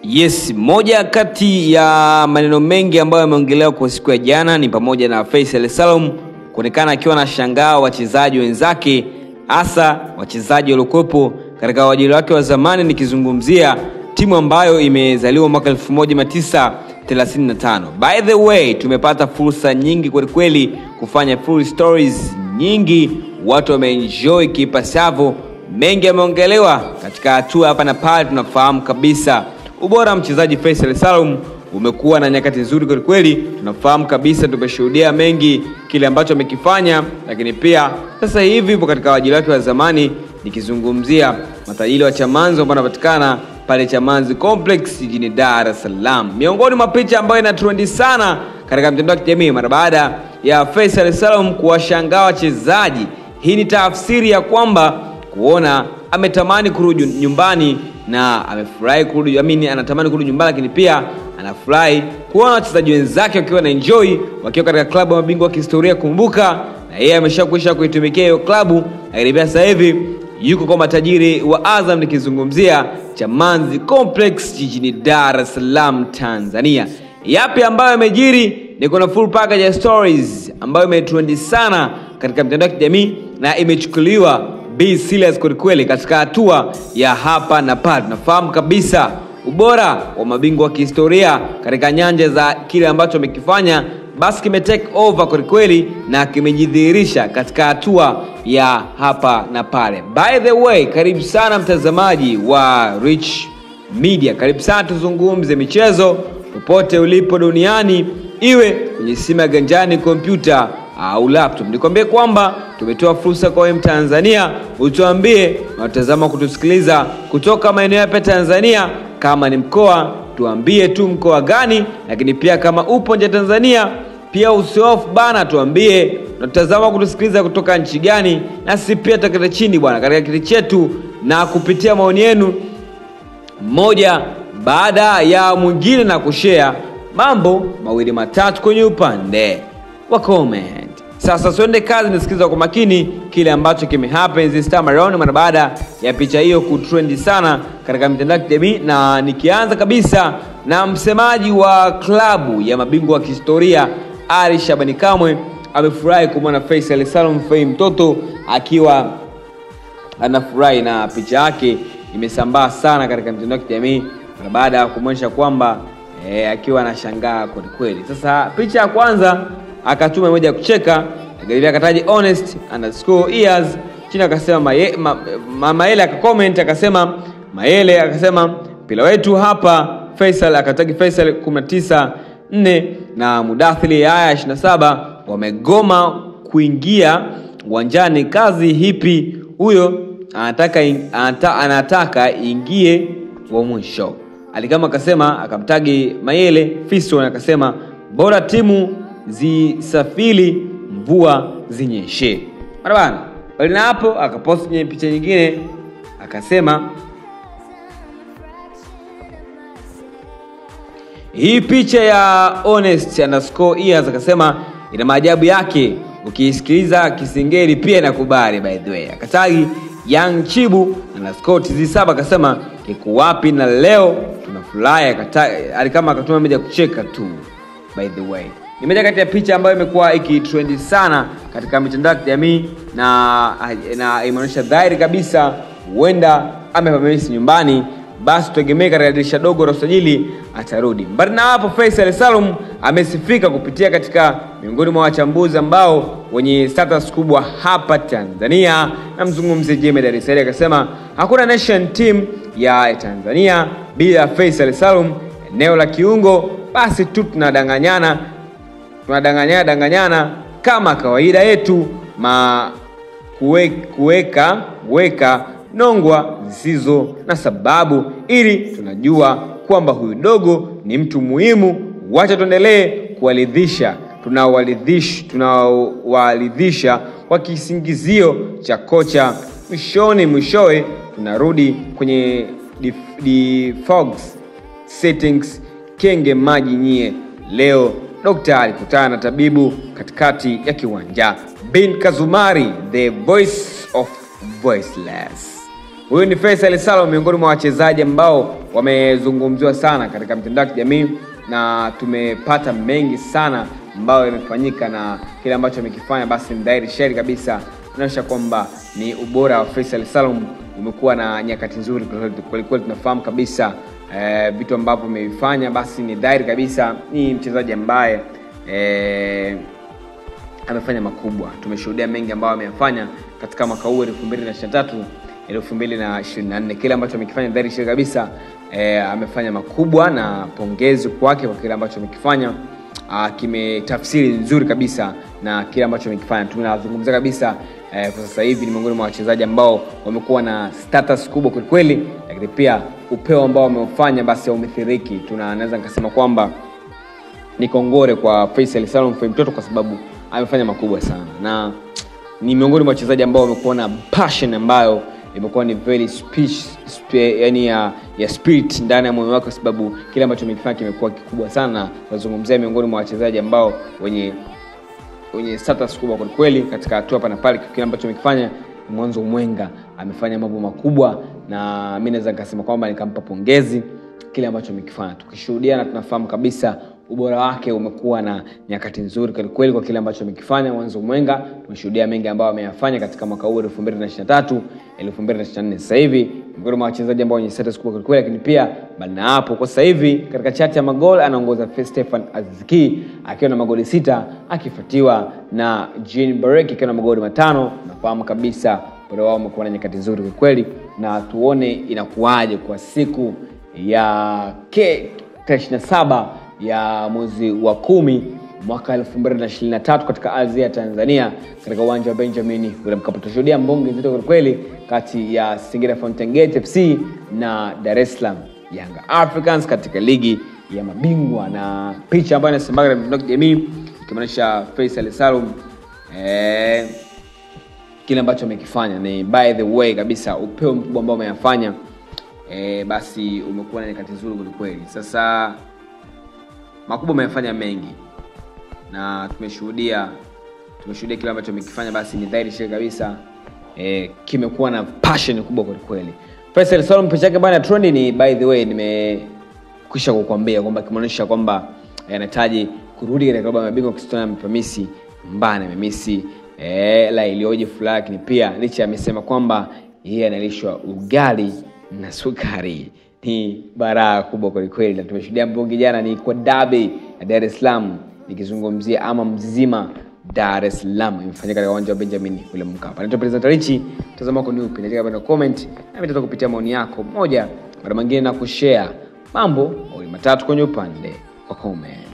Yes, moja kati ya maneno mengi ambayo yameongelewa kwa siku ya jana ni pamoja na Faisal Salum kuonekana akiwa na shangaa wachezaji wenzake, hasa wachezaji waliokuwepo katika uajili wake wa zamani, nikizungumzia timu ambayo imezaliwa mwaka 1935. By the way, tumepata fursa nyingi kwelikweli kufanya full stories nyingi, watu wameenjoy kipasavyo, mengi yameongelewa katika hatua hapa na pale. Tunafahamu kabisa ubora wa mchezaji Faisal Salum umekuwa na nyakati nzuri kwelikweli. Tunafahamu kabisa, tumeshuhudia mengi kile ambacho amekifanya, lakini pia sasa hivi yupo katika wajili wake wa zamani, nikizungumzia matajiri wa Chamanzi ambao wanapatikana pale Chamanzi Complex jijini Dar es Salaam. Miongoni mwa picha ambayo ina trendi sana katika mtandao wa kijamii mara baada ya Faisal Salum kuwashangaa wachezaji, hii ni tafsiri ya kwamba kuona ametamani kurudi nyumbani na amefurahi kurudi, amini anatamani kurudi nyumbani, lakini pia anafurahi kuona wachezaji wenzake wakiwa na enjoy wakiwa katika klabu ya mabingwa wa kihistoria. Kumbuka na yeye ameshakwisha kuitumikia hiyo klabu, lakini pia sasa hivi yuko kwa matajiri wa Azam, nikizungumzia Chamanzi Complex jijini Dar es Salaam, Tanzania. Yapi ambayo yamejiri? Niko na full package ya stories ambayo imetrendi sana katika mitandao ya kijamii na imechukuliwa be serious kwelikweli katika hatua ya hapa na pale. Tunafahamu kabisa ubora wa mabingwa wa kihistoria katika nyanja za kile ambacho wamekifanya, basi kime take over kwelikweli na kimejidhihirisha katika hatua ya hapa na pale. By the way, karibu sana mtazamaji wa Rich Media, karibu sana tuzungumze michezo popote ulipo duniani, iwe kwenye simu ya ganjani, kompyuta au laptop. Nikwambie kwamba tumetoa fursa kwa wewe Mtanzania, utuambie unatazama kutusikiliza kutoka maeneo yapi Tanzania. Kama ni mkoa, tuambie tu mkoa gani, lakini pia kama upo nje Tanzania pia usiofu bana, tuambie unatazama kutusikiliza kutoka nchi gani, na sisi pia tutakata chini bwana katika kiti chetu na kupitia maoni yenu mmoja baada ya mwingine na kushare mambo mawili matatu kwenye upande wa comment. Sasa tuende kazi, nisikiza kwa makini kile ambacho kime happen this time around, mara baada ya picha hiyo kutrendi sana katika mitandao ya kijamii, na nikianza kabisa na msemaji wa klabu ya mabingwa wa kihistoria Ali Shabani Kamwe amefurahi kumwona Faisal Salum Fei mtoto akiwa anafurahi, na picha yake imesambaa sana katika mitandao ya kijamii mara baada ya kumwonyesha kwamba e, akiwa anashangaa kwelikweli. Sasa picha ya kwanza akatuma moja ya kucheka lakini akataja honest underscore ears chini akasema maye, ma, ma, Maele akacomment akasema Maele akasema mpira wetu hapa Faisal akatagi Faisal 19 4 na Mudathili haya 27 wamegoma kuingia uwanjani. Kazi hipi huyo anataka, anata, anataka ingie wa mwisho. Alikama akasema akamtagi Mayele Fiston akasema bora timu zisafiri mvua zinyeshe. Mara bana bali na hapo akaposti kwenye picha nyingine akasema hii picha ya honest underscore ears akasema ina maajabu yake, ukiisikiliza Kisingeli pia inakubali. By the way akatagi Young Chibu underscore tz saba akasema kiko wapi na leo tunafurahi. Alikama akatuma meja kucheka tu. By the way ni moja kati ya picha ambayo imekuwa ikitrendi sana katika mitandao ya kijamii na, na imeonyesha dhahiri kabisa huenda amepamisi nyumbani, basi tutegemee katika dirisha dogo la usajili atarudi. Mbali na hapo, Faisal Salum amesifika kupitia katika miongoni mwa wachambuzi ambao wenye status kubwa hapa Tanzania. Namzungumzia Jemedari Dar es Salaam, akasema hakuna nation team ya Tanzania bila Faisal Salum eneo la kiungo, basi tu tunadanganyana tunadanganyana danganyana kama kawaida yetu ma kuweka weka nongwa zisizo na sababu, ili tunajua kwamba huyu dogo ni mtu muhimu. Wacha tuendelee kuwaridhisha tunawaridhisha tunawaridhisha kwa kisingizio cha kocha. Mwishoni mwishowe tunarudi kwenye default settings. Kenge maji nyie leo Dokta alikutana na tabibu katikati ya kiwanja. Bin Kazumari, the voice of voiceless. Huyu ni Faisal Salum, miongoni mwa wachezaji ambao wamezungumziwa sana katika mitandao ya kijamii na tumepata mengi sana ambayo yamefanyika na kile ambacho amekifanya, basi ni dhahiri shahiri kabisa inaonyesha kwamba ni ubora wa Faisal Salum umekuwa na nyakati nzuri kwelikweli. Tunafahamu kabisa eh, vitu ambavyo amevifanya, basi ni dhahiri kabisa ni mchezaji ambaye eh, amefanya makubwa. Tumeshuhudia mengi ambayo ameyafanya katika mwaka huu 2023 2024. Kile ambacho amekifanya dhahiri shahiri kabisa eh, amefanya makubwa, na pongezi kwake kwa kile ambacho amekifanya. Uh, kimetafsiri nzuri kabisa na kile ambacho amekifanya. Tunazungumzia kabisa eh, kwa sasa hivi ni miongoni mwa wachezaji ambao wamekuwa na status kubwa kwelikweli, lakini pia upeo ambao wameufanya basi haumethiriki. Tunaweza nikasema kwamba ni kongore kwa Faisal Salum Fei mtoto kwa sababu amefanya makubwa sana na ni miongoni mwa wachezaji ambao wamekuwa na passion ambayo imekuwa ni very speech, spe, yani ya, ya spirit ndani ya moyo wake, kwa sababu kile ambacho amekifanya kimekuwa kikubwa sana. Tunazungumzia miongoni mwa wachezaji ambao wenye wenye status kubwa kwa kweli katika hatua hapa na pale. Kile ambacho amekifanya mwanzo mwenga, amefanya mambo makubwa, na mimi naweza nikasema kwamba nikampa pongezi kile ambacho amekifanya, tukishuhudia na tunafahamu kabisa ubora wake umekuwa na nyakati nzuri kwelikweli kwa kile ambacho amekifanya mwanzo mwenga. Tumeshuhudia mengi ambayo ameyafanya katika mwaka huu 2023 2024. Sasa hivi miongoni mwa wachezaji ambao wenye status kubwa kwelikweli, lakini pia bali na hapo, kwa sasa hivi katika chati ya magol anaongoza Stefan Azizki akiwa na magoli sita akifuatiwa na Jean Barek akiwa na magoli matano. Nafahamu kabisa ubora wao umekuwa na nyakati nzuri kwelikweli, na tuone inakuwaje kwa siku ya ke 27 ya mwezi wa kumi mwaka 2023 katika ardhi ya Tanzania katika uwanja wa Benjamin William Mkapa. Tutashuhudia mbonge nzito kwa kweli kati ya Singida Fountain Gate FC na Dar es Salaam Yanga Africans katika ligi ya mabingwa, na picha ambayo inasembaga na mitandao ya kijamii ikimaanisha Faisal Salum eh, kile ambacho amekifanya ni by the way kabisa, upeo mkubwa ambao ameyafanya eh, basi umekuwa na nyakati nzuri kwelikweli. Sasa makubwa amefanya mengi na tumeshuhudia tumeshuhudia kile ambacho amekifanya, basi ni dhahiri shiri kabisa e, kimekuwa na passion kubwa kwelikweli. Faisal Salum picha yake bana trend ni by the way, nimekwisha kukwambia kwamba kimeonyesha kwamba anahitaji kurudi katika klabu ya mabingwa Cristiano amepamisi mbana amemisi e, la iliyoje furaha, lakini pia licha amesema kwamba yeye analishwa ugali na sukari ni baraa kubwa kwelikweli, na tumeshuhudia mbungi jana ni kwa dabi ya Dar es Salaam, nikizungumzia ama mzima Dar es Salaam imefanyika katika uwanja wa Benjamin William Mkapa. Naitwa President Richi, mtazamo wako ni upi? Nataka bana comment na mimi kupitia maoni yako moja mara mwingine na kushare mambo mawili matatu kwenye upande wa comment.